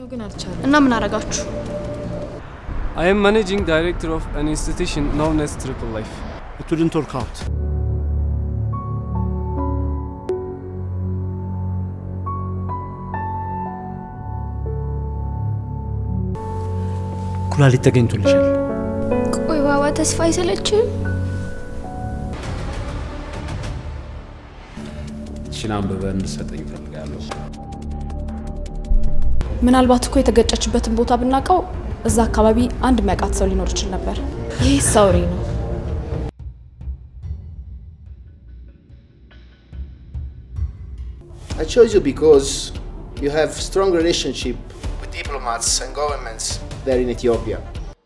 ግን አልቻለም። እና ምን አረጋችሁ? I am managing director of an institution known as Triple Life. It wouldn't work out. ኩላሊት ተገኝቶልሻል። ቆይ ባባ ተስፋ አይሰለችም? እችን አንብበህ እንድሰጠኝ እፈልጋለሁ። ምናልባት እኮ የተገጨችበትን ቦታ ብናውቀው እዛ አካባቢ አንድ የሚያውቃት ሰው ሊኖር ይችል ነበር። ይህ ሰውሬ ነው። I chose you because you have strong relationship with diplomats and governments there in Ethiopia.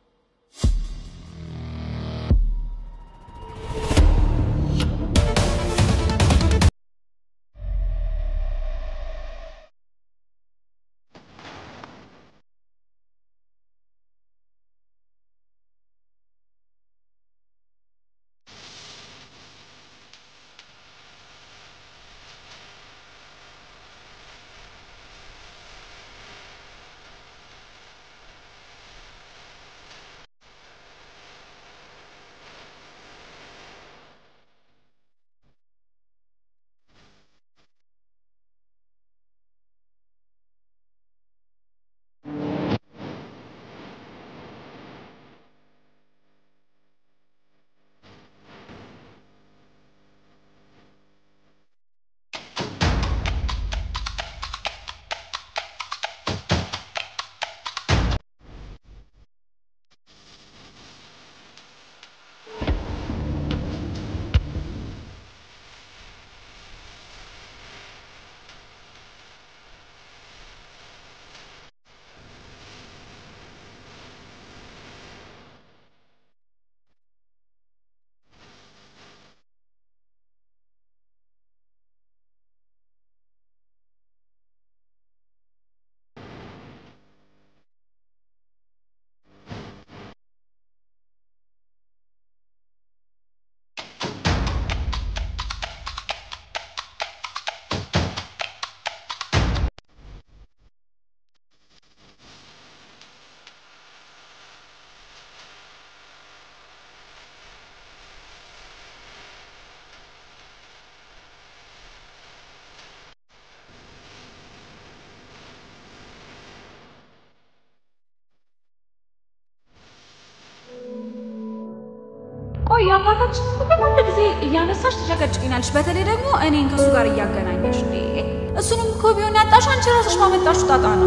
ቆይ አባታችን ሁሉ ጊዜ እያነሳሽ ትጨቀጭቅኛለሽ። በተለይ ደግሞ እኔን ከእሱ ጋር እያገናኘሽ እንዴ! እሱንም እኮ ቢሆን ያጣሽ አንቺ ራስሽ ባመጣሽው ጣጣ ነው።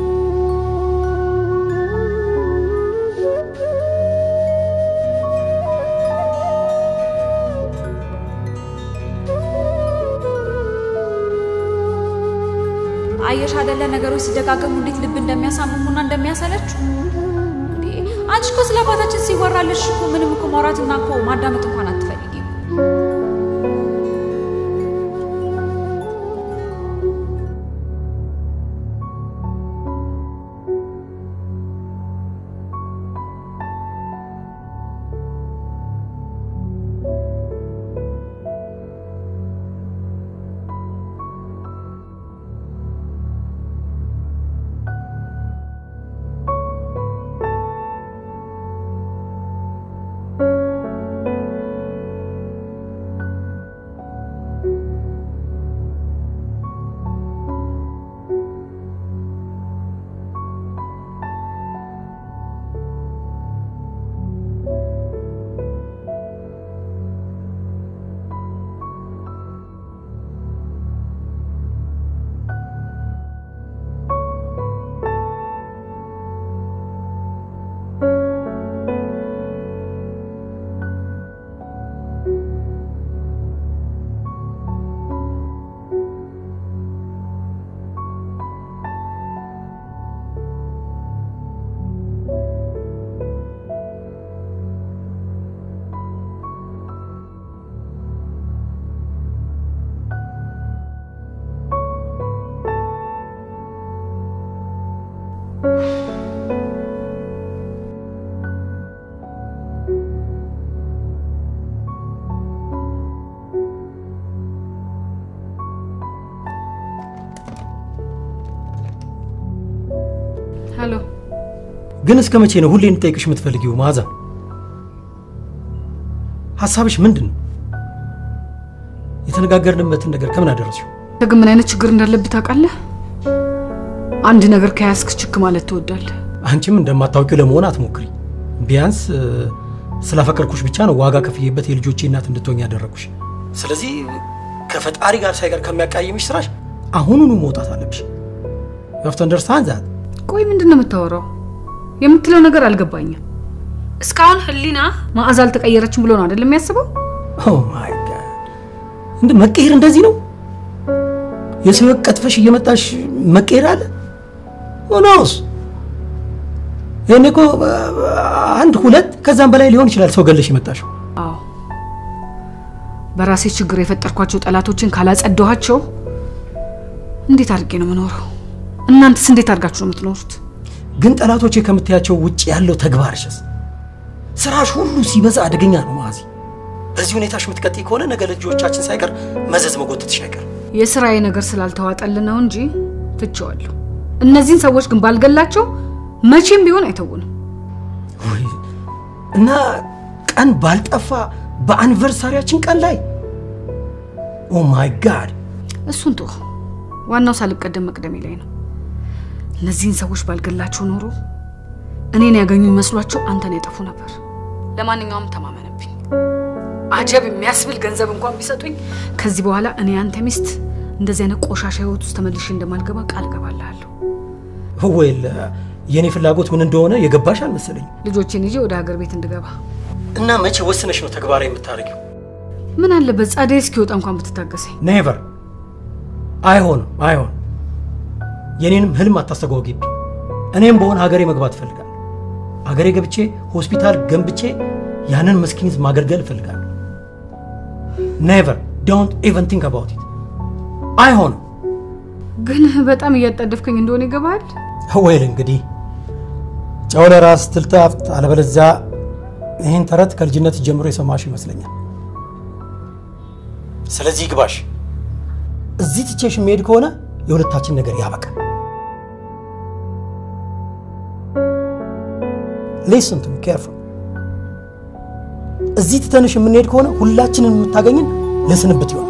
አየሽ አይደለ ነገሮች ሲደጋገሙ እንዴት ልብ እንደሚያሳምሙና እንደሚያሰለችው። እንዴ አንቺ እኮ ስለ አባታችን ሲወራልሽ እኮ ምንም እኮ ማውራትና እኮ ማዳመጥ እንኳን አትፈልጊም። ሄሎ ግን እስከ መቼ ነው ሁሌ እንጠይቅሽ የምትፈልጊው? መዓዛ ሀሳብሽ ምንድን ነው? የተነጋገርንበትን ነገር ከምን አደረስሽው? ግን ምን አይነት ችግር እንዳለብህ ታውቃለህ? አንድ ነገር ከያዝክ ችክ ማለት ትወዳለህ። አንቺም እንደማታውቂው ለመሆን አትሞክሪ። ቢያንስ እ፣ ስላፈቀርኩሽ ብቻ ነው ዋጋ ከፍዬበት የልጆቼ እናት እንድትሆኝ ያደረግኩሽ። ስለዚህ ከፈጣሪ ጋር ሳይቀር ከሚያቃይምሽ ስራሽ አሁኑኑ መውጣት አለብሽ። ዩሀቭ ቱ አንደርስታንድ ዛት። ቆይ ምንድን ነው የምታወራው? የምትለው ነገር አልገባኝም። እስካሁን ህሊና መዓዛ አልተቀየረችም ብሎ ነው አይደለም የሚያስበው? ኦ ማይ ጋድ! እንደ መቀየር እንደዚህ ነው? የሰው ሕይወት ቀጥፈሽ እየመጣሽ መቀየር አለ? ሆኖስ ይሄኔ እኮ አንድ ሁለት ከዛም በላይ ሊሆን ይችላል ሰው ገለሽ የመጣሽው። አዎ በራሴ ችግር የፈጠርኳቸው ጠላቶችን ካላጸዳኋቸው እንዴት አድርጌ ነው የምኖረው? እናንተስ እንዴት አድርጋችሁ ነው የምትኖሩት? ግን ጠላቶቼ ከምትያቸው ውጭ ያለው ተግባርሽስ ስራሽ ሁሉ ሲበዛ አደገኛ ነው ማዚ። በዚህ ሁኔታሽ የምትቀጥይ ከሆነ ነገ ልጆቻችን ሳይቀር መዘዝ መጎተትሽ አይቀር። የስራዬ ነገር ስላልተዋጠልን ነው እንጂ ትቼዋለሁ። እነዚህን ሰዎች ግን ባልገላቸው መቼም ቢሆን አይተውንም። ወይ እና ቀን ባልጠፋ በአኒቨርሳሪያችን ቀን ላይ ኦ ማይ ጋድ እሱን ቶ ዋናው ሳልቀደም መቅደሜ ላይ ነው። እነዚህን ሰዎች ባልገላቸው ኖሮ እኔን ያገኙ መስሏቸው አንተን ያጠፉ ነበር። ለማንኛውም ተማመንብኝ። አጀብ የሚያስብል ገንዘብ እንኳን ቢሰጡኝ ከዚህ በኋላ እኔ አንተ ሚስት እንደዚህ አይነት ቆሻሻ ህይወት ውስጥ ተመልሼ እንደማልገባ ቃል እገባልሃለሁ። ወይል የእኔ ፍላጎት ምን እንደሆነ የገባሽ አልመሰለኝ። ልጆቼን ይዤ ወደ ሀገር ቤት እንድገባ እና መቼ ወስነሽ ነው ተግባራዊ የምታደርጊው? ምን አለበት ጸደይ እስኪወጣ እንኳን ብትታገሰኝ። ኔቨር አይሆንም፣ አይሆን የኔንም ህልም አታስተጓጊብኝ። እኔም በሆነ ሀገሬ መግባት እፈልጋለሁ። ሀገሬ ገብቼ ሆስፒታል ገንብቼ ያንን መስኪን ህዝብ ማገልገል እፈልጋለሁ። ኔቨር ዶንት ኢቨን ቲንክ አባውት ኢት። አይሆንም። ግን በጣም እያጣደፍከኝ እንደሆነ ይገባል። ወይል እንግዲህ ጨው ለራስ ትልታፍት፣ አለበለዚያ ይህን ተረት ከልጅነት ጀምሮ የሰማሽ ይመስለኛል። ስለዚህ ግባሽ። እዚህ ትቼሽ የሚሄድ ከሆነ የሁለታችን ነገር ያበቃል። ሊስን ቱ ሚ ኬርፉል። እዚህ ትተንሽ የምንሄድ ከሆነ ሁላችንን የምታገኝን ለስንብት ይሆናል።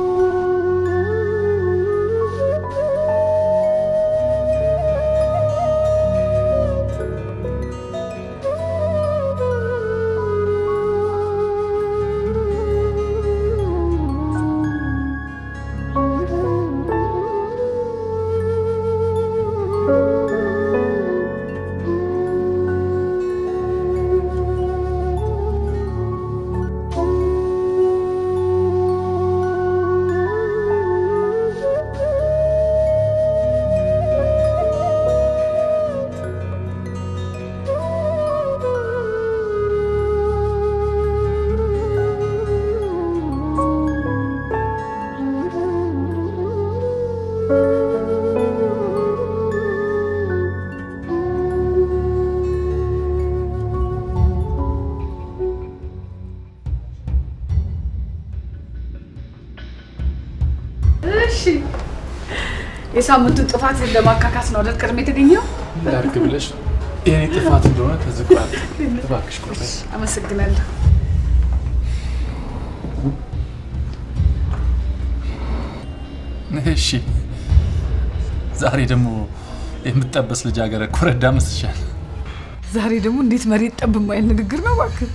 እሺ የሳምንቱን ጥፋት ለማካካስ ነው አይደል ቅድም የተገኘው? ላድርግ ብለሽ የኔ ጥፋት እንደሆነ ተዝቋል። እባክሽ ቁርበኝ። አመሰግናለሁ። እሺ ዛሬ ደግሞ የምትጠበስ ልጃገረድ ኮረዳ መስልሻል። ዛሬ ደግሞ እንዴት መሬት ጠብ የማይል ንግግር ነው እባክህ።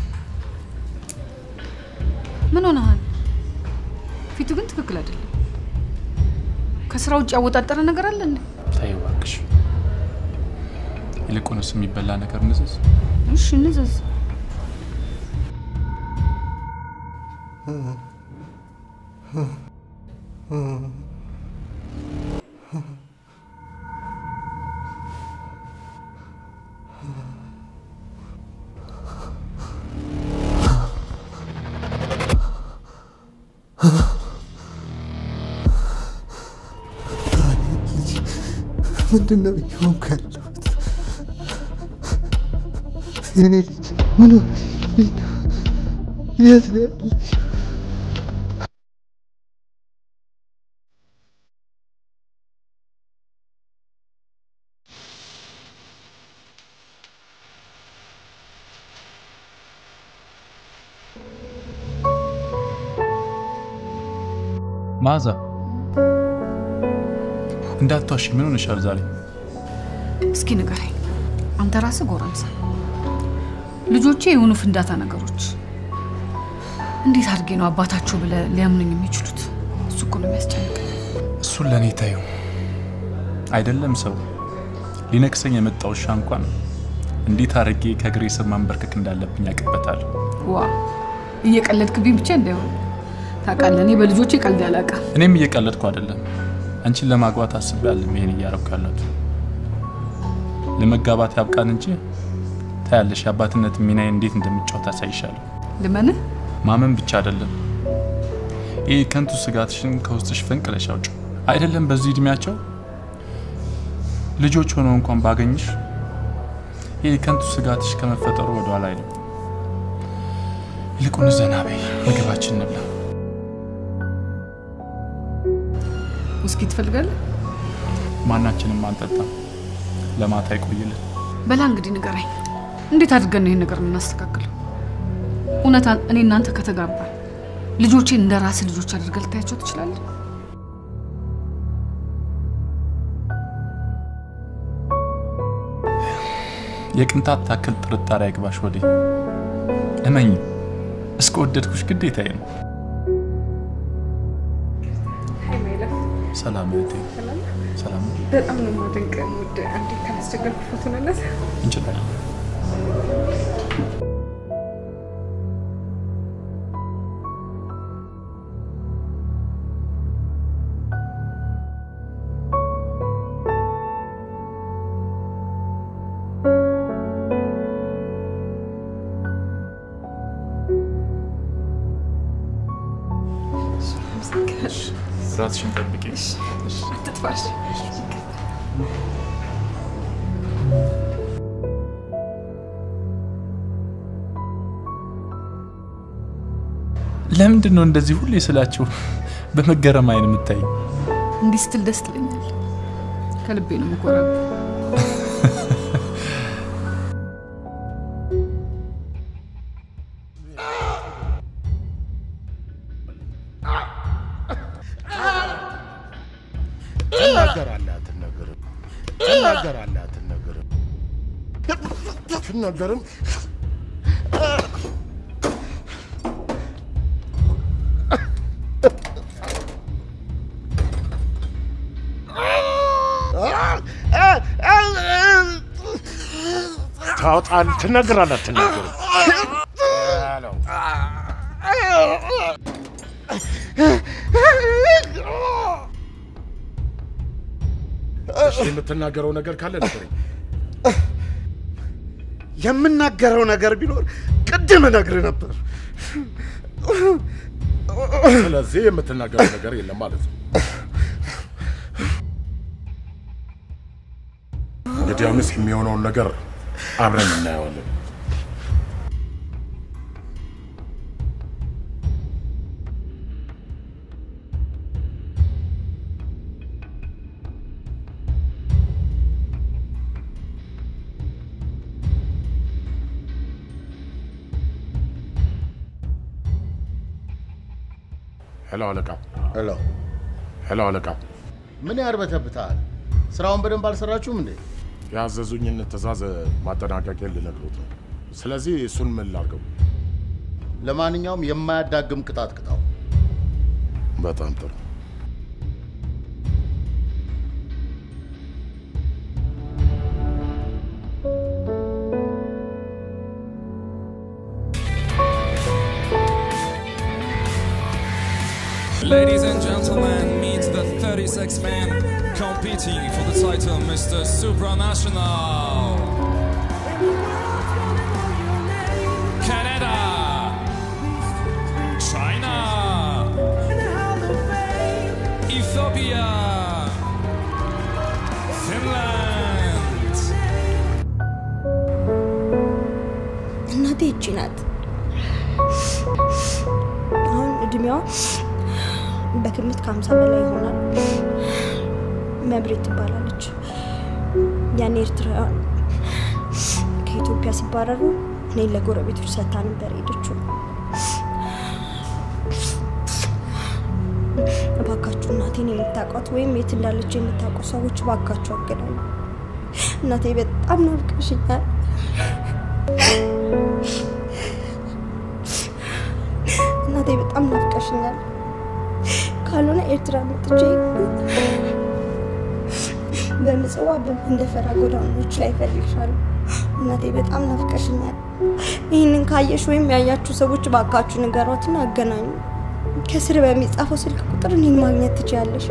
ምን ሆነሃል? ፊቱ ግን ትክክል አይደለም። ከስራ ውጭ ያወጣጠረ ነገር አለ እንዴ? ተይ እባክሽ። ይልቁንስ የሚበላ ነገር ንዝዝ። እሺ እንዘዝ። ምንድን ነው እየሆንኩ ያለሁት? የኔ ልጅ ምን ሆነሽ ነው? የት ነው ያለሽ? መዓዛ እንዳትዋሺ፣ ምን ሆነሻል ዛሬ? እስኪ ንገረኝ፣ አንተ ራስህ ጎረምሳ፣ ልጆቼ የሆኑ ፍንዳታ ነገሮች እንዴት አድርጌ ነው አባታቸው ብለህ ሊያምኑኝ የሚችሉት? እሱ እኮ ነው የሚያስጨንቅ። እሱን ለእኔ ታዩ አይደለም ሰው ሊነክሰኝ የመጣ ውሻ እንኳን እንዴት አድርጌ ከእግሬ ስር ማንበርከክ እንዳለብኝ ያውቅበታል። ዋ እየቀለድክብኝ ብቻ እንዳይሆን ታውቃለህ፣ እኔ በልጆቼ ቀልድ አላውቅም። እኔም እየቀለድኩ አይደለም። አንቺን ለማግባት አስቤያለሁ። ይሄን እያረኩ ያለሁት ለመጋባት ያብቃን እንጂ ታያለሽ፣ የአባትነት ሚናዬ እንዴት እንደምጫወት አሳይሻለሁ። ልመንህ ማመን ብቻ አይደለም፣ ይህ ከንቱ ስጋትሽን ከውስጥሽ ፈንቅለሽ አውጪው። አይደለም በዚህ እድሜያቸው ልጆች ሆነው እንኳን ባገኝሽ ይህ ከንቱ ስጋትሽ ከመፈጠሩ ወደኋላ አይልም። ይልቁን ዘና በይ፣ ምግባችን እንብላ። ውስኪ ትፈልጋለህ? ማናችንም አንጠጣም። ለማታ ይቆይልን። በላ እንግዲህ ንገረኝ፣ እንዴት አድርገን ነው ይህን ነገር የምናስተካክለው? እውነት እኔ እናንተ ከተጋባን ልጆቼን እንደ ራስህ ልጆች አድርገህ ልታያቸው ትችላለህ? የቅንጣት ታክል ጥርጣሬ አይግባሽ ወዴ እመኝ፣ እስከ ወደድኩሽ ግዴታዬ ነው። ሰላም እህቴ። ሰላም ነው? በጣም ነው የማደንቅ። ውድ አንዴ ካላስቸገርኩ ፎቶ ነነት እንችላለን። ራስሽን ጠብቂ። አትጥፋሽ። ለምንድን ነው እንደዚህ ሁሌ ስላችሁ በመገረም አይን የምታይ? እንዲህ ስትል ደስ ትለኛል። ከልቤ ነው የምኮራው። ትናገራለህ አትናገርም? ትናገራለህ አትናገርም? ትናገርም ታወጣለህ። ትናገራለህ አትናገርም? አለው። እሺ፣ የምትናገረው ነገር ካለ ንገረኝ። የምናገረው ነገር ቢኖር ቅድም እነግርህ ነበር። ስለዚህ የምትናገረው ነገር የለም ማለት ነው። እንግዲህ አሁንስ የሚሆነውን ነገር አብረን እናየዋለን። ሄሎ አለቃ። ሄሎ ሄሎ አለቃ። ምን ያርበተብታል? ስራውን በደንብ አልሰራችሁም እንዴ? ያዘዙኝን ትእዛዝ ማጠናቀቂያ ልነግሮት ነው። ስለዚህ እሱን ምን ላድርገው? ለማንኛውም የማያዳግም ቅጣት ቅጣው። በጣም ጥሩ። Ladies and gentlemen, meet the 36 man competing for the title Mr. Supranational. Canada, China, Ethiopia, Finland. እናቴ እቺ ናት። አሁን እድሜዋ በግምት ከሀምሳ በላይ ይሆናል። መብሬት ትባላለች። ያኔ ኤርትራውያን ከኢትዮጵያ ሲባረሩ እኔን ለጎረቤቶች ሰታ ነበር ሄደችው። እናቴን የምታውቋት ወይም የት እንዳለች የምታውቁ ሰዎች ባካቸው አገናኙ። እናቴ በጣም ናፍቀሽኛል። እናቴ በጣም ናፍቀሽኛል። ካልሆነ ኤርትራ መጥቼ በምጽዋ በመንደፈራ ጎዳናዎች ላይ እፈልግሻለሁ። እናቴ በጣም ናፍቀሽኛል። ይህንን ካየሽ ወይም ያያችሁ ሰዎች ባካችሁ ንገሯትና አገናኙ። ከስር በሚጻፈው ስልክ ቁጥር እኔን ማግኘት ትችያለሽ።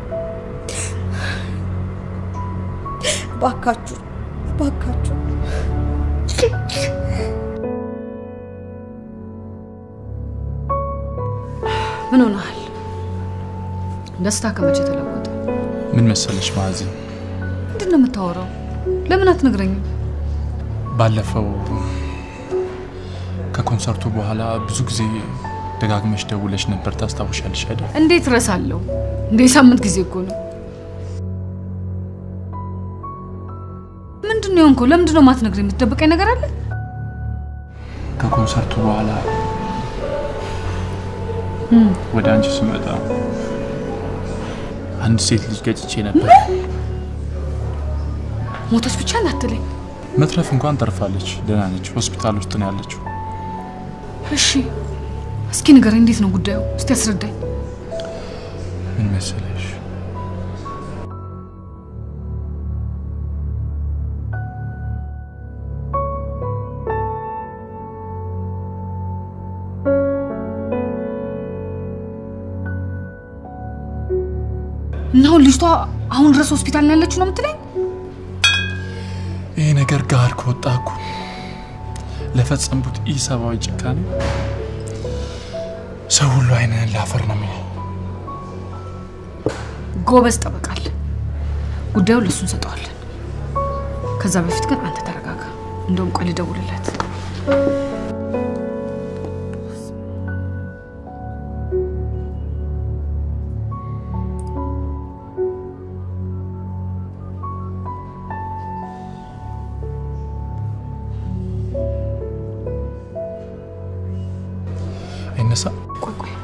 ባካችሁ ባካችሁ። ምን ሆነሃል? ደስታ ከመቼ ተለወጠ? ምን መሰለሽ ማዕዚ፣ ምንድን ነው የምታወራው? ለምን አትነግረኝም? ባለፈው ከኮንሰርቱ በኋላ ብዙ ጊዜ ደጋግመሽ ደውለሽ ነበር። ታስታውሻለሽ አይደል? እንዴት ረሳለሁ? እንደ ሳምንት ጊዜ እኮ ነው። ምንድን ነው የሆንከው? ለምንድን ነው የማትነግረኝ? የምትደብቀኝ ነገር አለ? ከኮንሰርቱ በኋላ ወደ አንቺ ስመጣ አንድ ሴት ልጅ ገጭቼ ነበር። ሞተች ብቻ እንዳትለኝ። መትረፍ እንኳን ተርፋለች፣ ደህና ነች። ሆስፒታል ውስጥ ነው ያለችው። እሺ፣ እስኪ ንገረኝ፣ እንዴት ነው ጉዳዩ? እስቲ አስረዳኝ። ምን መሰለሽ፣ እና አሁን ልጅቷ አሁን ድረስ ሆስፒታል ነው ያለችው ነው የምትለኝ? ይህ ነገር ጋር ከወጣ እኮ ለፈጸምኩት ኢሰብአዊ ጭካኔ ሰው ሁሉ አይንህን ላፈር ነው የሚለው። ጎበዝ ጠበቃል። ጉዳዩን ለሱ እንሰጠዋለን። ከዛ በፊት ግን አንተ ተረጋጋ። እንደውም ቆይ ልደውልለት። አይነሳ ቆይ ቆይ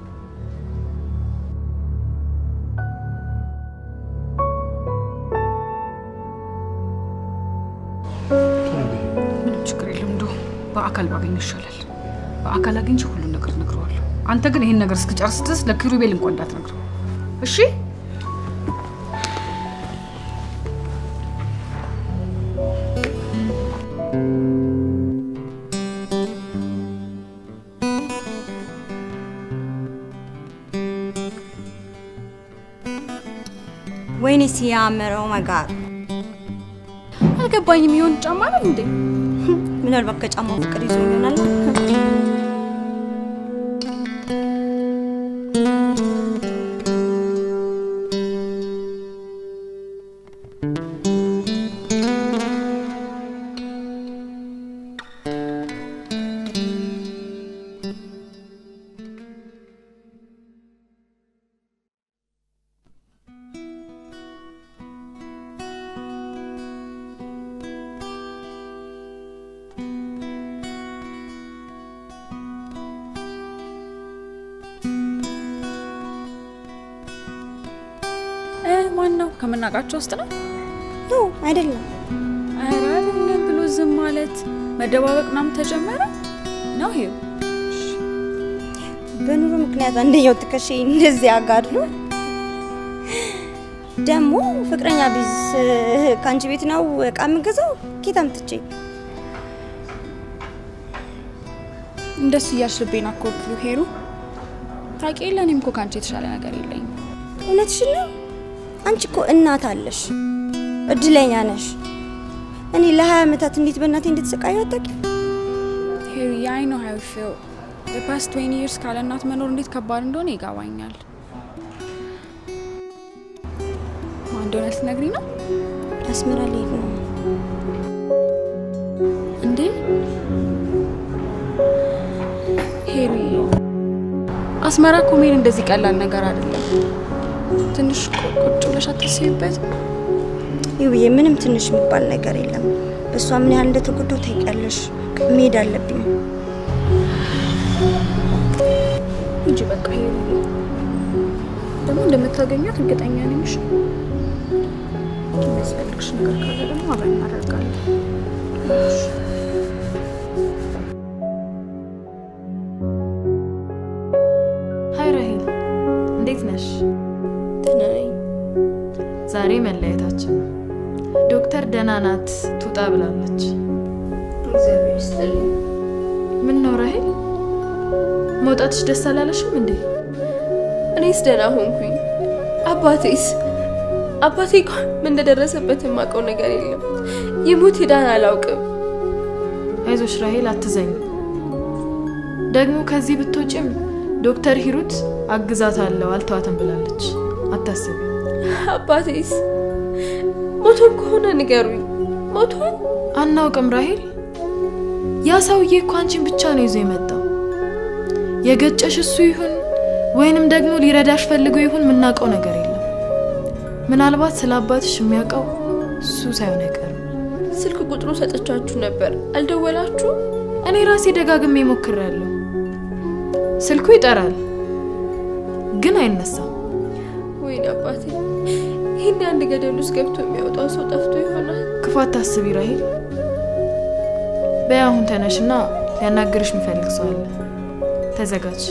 ምንም ችግር የለም። እንደውም በአካል ባገኝ ይሻላል። በአካል አግኝቼ ሁሉን ነገር እነግረዋለሁ። አንተ ግን ይህን ነገር እስክጨርስ ድረስ ለኪሩቤል እንኳን እንዳትነግረው እሺ? ወይኔ ሲያምረው መጋር አልገባኝም። የሆን ጫማ ነው እንዴ? ምናልባት ከጫማው ፍቅር ይዞ ይሆናል። ማን ነው? ከምናውቃቸው ውስጥ ነው? ኖ አይደለም። ኧረ አይደለም ብሎ ዝም ማለት መደባበቅ ምናምን ተጀመረ ነው ይሄው በኑሮ ምክንያት አንደኛው ትከሻ እንደዚህ አጋድሎ ደግሞ ፍቅረኛ ቢዝ ከአንቺ ቤት ነው እቃ የምገዛው ኬት አምጥቼ እንደሱ እያልሽብኝ አኮርኩ ሄሩ። ታውቂ የለ እኔም እኮ ከአንቺ የተሻለ ነገር የለኝም። እውነትሽን ነው። አንቺ እኮ እናት አለሽ፣ እድለኛ ነሽ። እኔ ለሀያ ዓመታት እንዴት በእናቴ እንድትሰቃዩ አታውቂም? ሄሪ አይ ኖ ሃው ፊል the past 20 years ካለ እናት መኖር እንዴት ከባድ እንደሆነ ይገባኛል። ማን እንደሆነ ልትነግሪኝ ነው? አስመራ ልሄድ ነው። እንዴ ሄሪ፣ አስመራ እኮ መሄድ እንደዚህ ቀላል ነገር አይደለም። ትንሽ ቆ- ቁጭ ብለሽ አታስቢበት? ይውዬ ምንም ትንሽ የሚባል ነገር የለም። እሷ ምን ያህል እንደተጎዳው ታውቂያለሽ። መሄድ አለብኝ። ሂጂ በቃ ሄሪ። ደግሞ እንደምታገኛት እርግጠኛ ነኝ። እሺ የሚያስፈልግሽ ነገር ካለ ደግሞ አብረን እናደርጋለን። እሺ። ሀይ ራሄል፣ እንዴት ነሽ? ደህና ነኝ። ዛሬ መለያየታችን ነው። ዶክተር ደህና ናት ትውጣ ብላለች። እግዚአብሔር ይስጥልኝ። ምን ነው ራሄል፣ መውጣትሽ ደስ አላለሽም እንዴ? እኔስ ደህና ሆንኩኝ። አባቴስ አባቴ እንኳን ምን እንደደረሰበት የማውቀው ነገር የለም። ይሙት ሂዳን አላውቅም። አይዞሽ ራሄል፣ አትዘኝ። ደግሞ ከዚህ ብትወጪም ዶክተር ሂሩት አግዛታለሁ አልተዋትም ብላለች። አታስቢ። አባቴስ ሞቶም ከሆነ ንገሩኝ። ሞቷል? አናውቅም ራሄል። ያ ሰውዬ እኮ አንቺን ብቻ ነው ይዞ የመጣው። የገጨሽ እሱ ይሁን ወይንም ደግሞ ሊረዳሽ ፈልጎ ይሁን የምናውቀው ነገር የለም። ምናልባት ስለ አባትሽ የሚያውቀው እሱ ሳይሆን አይቀርም። ስልክ ቁጥሩ ሰጥቻችሁ ነበር፣ አልደወላችሁ? እኔ ራሴ ደጋግሜ ሞክሬያለሁ። ስልኩ ይጠራል ግን አይነሳም። ወይኔ አባቴ፣ ይህን አንድ ገደል ውስጥ ገብቶ የሚያወጣው ሰው ጠፍቶ ይሆናል። ክፉ አታስቢ ራሄል። በይ አሁን ተነሽና ሊያናግርሽ የሚፈልግ ሰው አለ። ተዘጋጅ።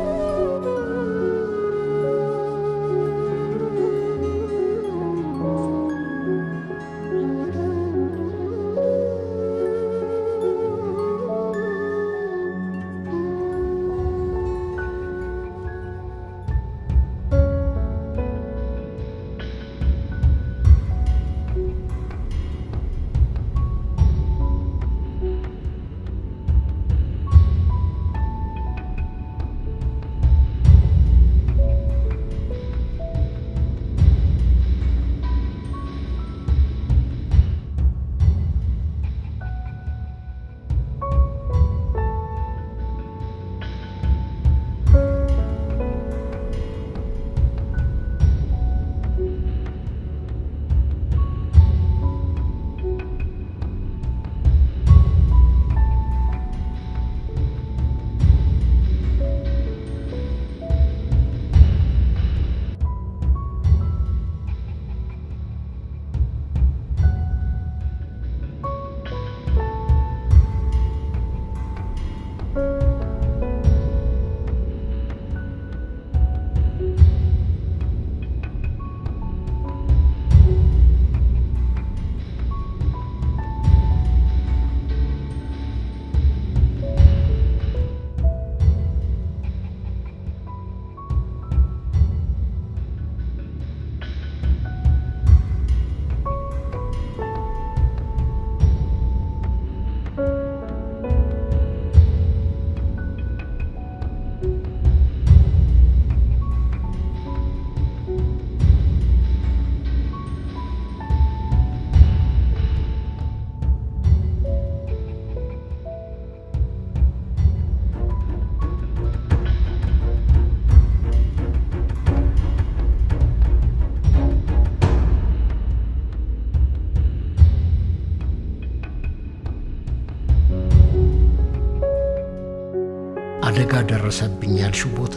አደጋ ደረሰብኝ ያልሽው ቦታ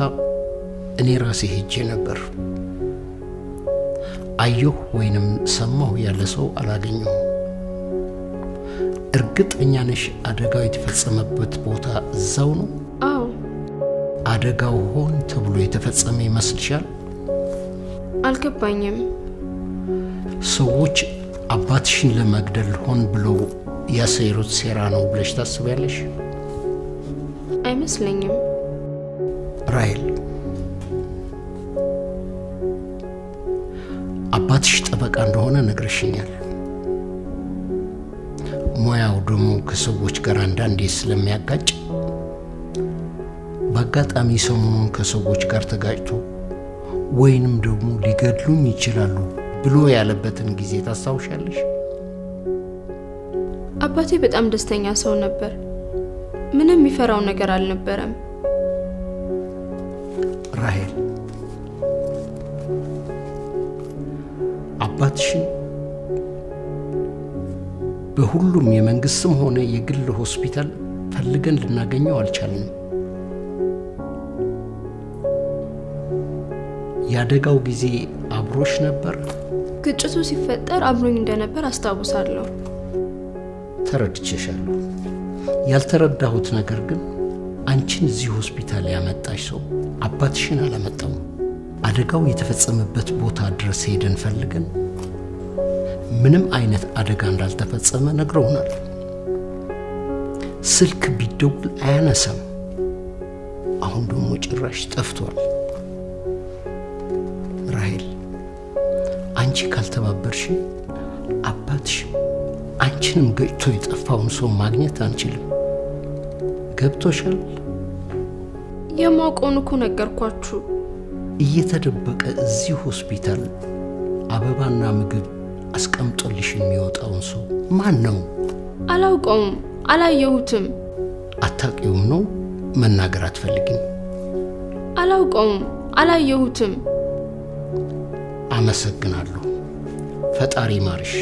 እኔ ራሴ ሄጄ ነበር። አየሁ ወይንም ሰማሁ ያለ ሰው አላገኘሁም። እርግጠኛ ነሽ አደጋው የተፈጸመበት ቦታ እዛው ነው? አዎ። አደጋው ሆን ተብሎ የተፈጸመ ይመስልሻል? አልገባኝም። ሰዎች አባትሽን ለመግደል ሆን ብለው ያሰሩት ሴራ ነው ብለሽ ታስቢያለሽ? አይመስለኝም። ራይል አባትሽ ጠበቃ እንደሆነ ነግረሽኛል። ሙያው ደግሞ ከሰዎች ጋር አንዳንዴ ስለሚያጋጭ በአጋጣሚ ሰሞኑን ከሰዎች ጋር ተጋጭቶ ወይንም ደግሞ ሊገድሉኝ ይችላሉ ብሎ ያለበትን ጊዜ ታስታውሻለሽ? አባቴ በጣም ደስተኛ ሰው ነበር። ምንም የሚፈራው ነገር አልነበረም። ራሄል አባትሽን በሁሉም የመንግስትም ሆነ የግል ሆስፒታል ፈልገን ልናገኘው አልቻልንም። የአደጋው ጊዜ አብሮሽ ነበር? ግጭቱ ሲፈጠር አብሮኝ እንደነበር አስታውሳለሁ። ተረድቼሻለሁ። ያልተረዳሁት ነገር ግን አንቺን እዚህ ሆስፒታል ያመጣሽ ሰው አባትሽን አላመጣውም። አደጋው የተፈጸመበት ቦታ ድረስ ሄደን ፈልገን ምንም አይነት አደጋ እንዳልተፈጸመ ነግረውናል። ስልክ ቢደውል አያነሳም። አሁን ደግሞ ጭራሽ ጠፍቷል። ራሄል፣ አንቺ ካልተባበርሽ አባትሽ አንቺንም ገጭቶ የጠፋውን ሰው ማግኘት አንችልም። ገብቶሻል? የማውቀውን እኮ ነገርኳችሁ። እየተደበቀ እዚህ ሆስፒታል አበባና ምግብ አስቀምጦልሽ የሚወጣውን ሰው ማን ነው? አላውቀውም፣ አላየሁትም። አታውቂውም ነው? መናገር አትፈልጊም? አላውቀውም፣ አላየሁትም። አመሰግናለሁ። ፈጣሪ ማርሽ።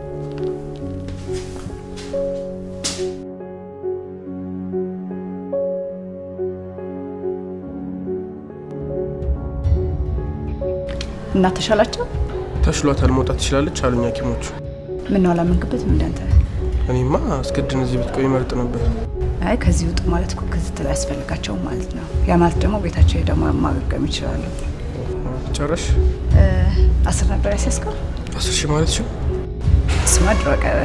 እና ተሻላቸው? ተሽሏታል፣ መውጣት ትችላለች አሉኝ ሐኪሞቹ። ምነው አላመንክበትም እንዳንተ? እኔማ አስገድን እዚህ ብትቆይ መርጥ ነበር። አይ ከዚህ ውጡ ማለት እኮ ክትትል አያስፈልጋቸውም ማለት ነው። ያ ማለት ደግሞ ቤታቸው ሄደው ማገገም ይችላሉ። ጨረሽ? አስር ነበር ያስያዝከው? አስር ሺህ ማለት ሽው እሱማ ድሮ ቀረ።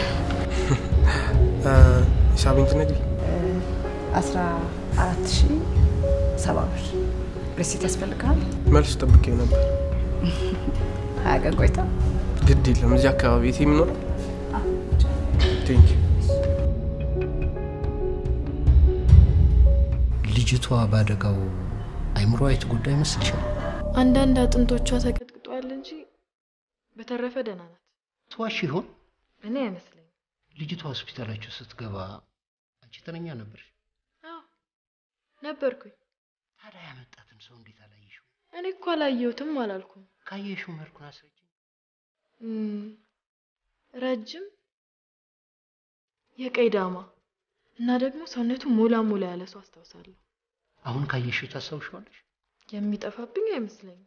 ሂሳቤን ትነግሪ? አስራ አራት ሺ ሰባ ብር ሪሲት ያስፈልግሃል? መልስ ጠብቄው ነበር። ሀያ ቀን ቆይታ ግድ የለም እዚህ አካባቢ የት የሚኖረው ቴንክ ልጅቷ ባደጋው አይምሯ የተጎዳ ይመስልሻል? አንዳንድ አጥንቶቿ ተቀጥቅጧል እንጂ በተረፈ ደህና ናት። ትዋሽ ይሆን? እኔ አይመስለኝም። ልጅቷ ሆስፒታላችሁ ስትገባ አንቺ ተረኛ ነበርሽ? አዎ ነበርኩኝ። ታዲያ ያመጣትን ሰው እንዴት አላየሽው? እኔ እኮ አላየሁትም አላልኩም። ካየሽው መልኩን አስረጅ። እም፣ ረጅም የቀይ ዳማ እና ደግሞ ሰውነቱ ሞላ ሞላ ያለ ሰው አስታውሳለሁ። አሁን ካየሽው ታስታውሻለሽ? የሚጠፋብኝ አይመስለኝም።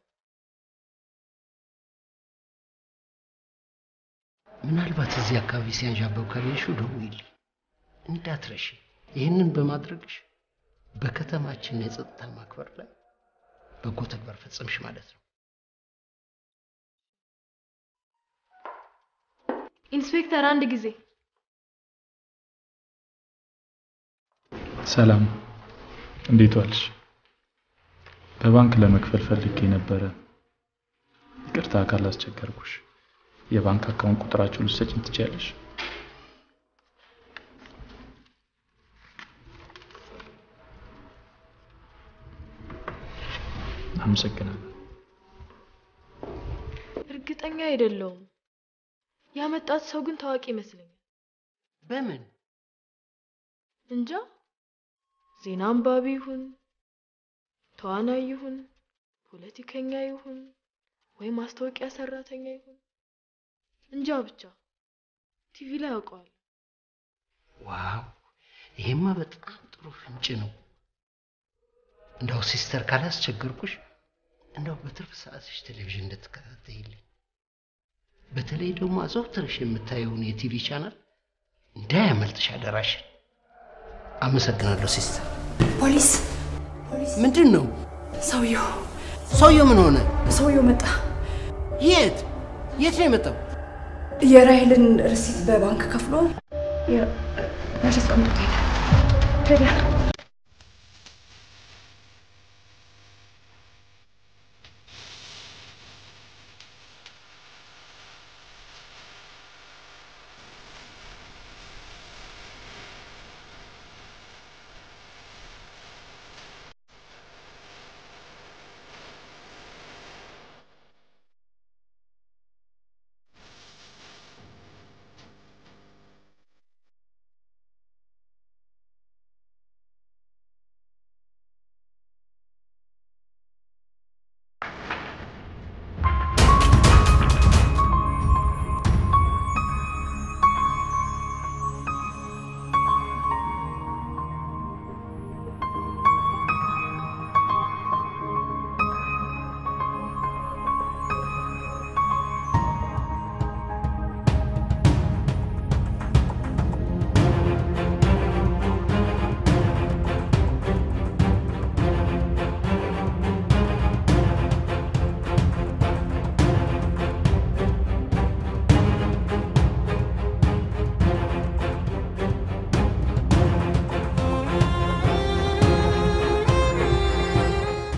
ምናልባት እዚህ አካባቢ ሲያንዣበብ ካየሽው ደውይልኝ፣ እንዳትረሺ። ይህንን በማድረግሽ በከተማችን የጸጥታ ማክበር ላይ በጎ ተግባር ፈጸምሽ ማለት ነው። ኢንስፔክተር አንድ ጊዜ ሰላም፣ እንዴት ዋልሽ? በባንክ ለመክፈል ፈልጌ ነበረ። ይቅርታ ካላስቸገርኩሽ። የባንክ አካውንት ቁጥራችሁን ልትሰጪኝ ትችያለሽ? አመሰግናለሁ። እርግጠኛ አይደለሁም። ያመጣት ሰው ግን ታዋቂ ይመስለኛል። በምን እንጃ። ዜና አንባቢ ይሁን ተዋናይ ይሁን ፖለቲከኛ ይሁን ወይ ማስታወቂያ ሰራተኛ ይሁን እንጃ ብቻ ቲቪ ላይ ያውቀዋል። ዋው! ይሄማ በጣም ጥሩ ፍንጭ ነው። እንደው ሲስተር ካላስቸገርኩሽ እንደው በትርፍ ሰዓትሽ ቴሌቪዥን እንድትከታተይልኝ በተለይ ደግሞ አዘውትረሽ የምታየውን የቲቪ ቻናል እንዳያመልጥሽ አደራሽን። አመሰግናለሁ ሲስተር። ፖሊስ ምንድን ነው ሰውየው ሰውየው ምን ሆነ? ሰውየው መጣ። የት የት ነው የመጣው? የራሄልን ርሲት በባንክ ከፍሎ መቼ አስቀምጦት ሄደ ሄደ።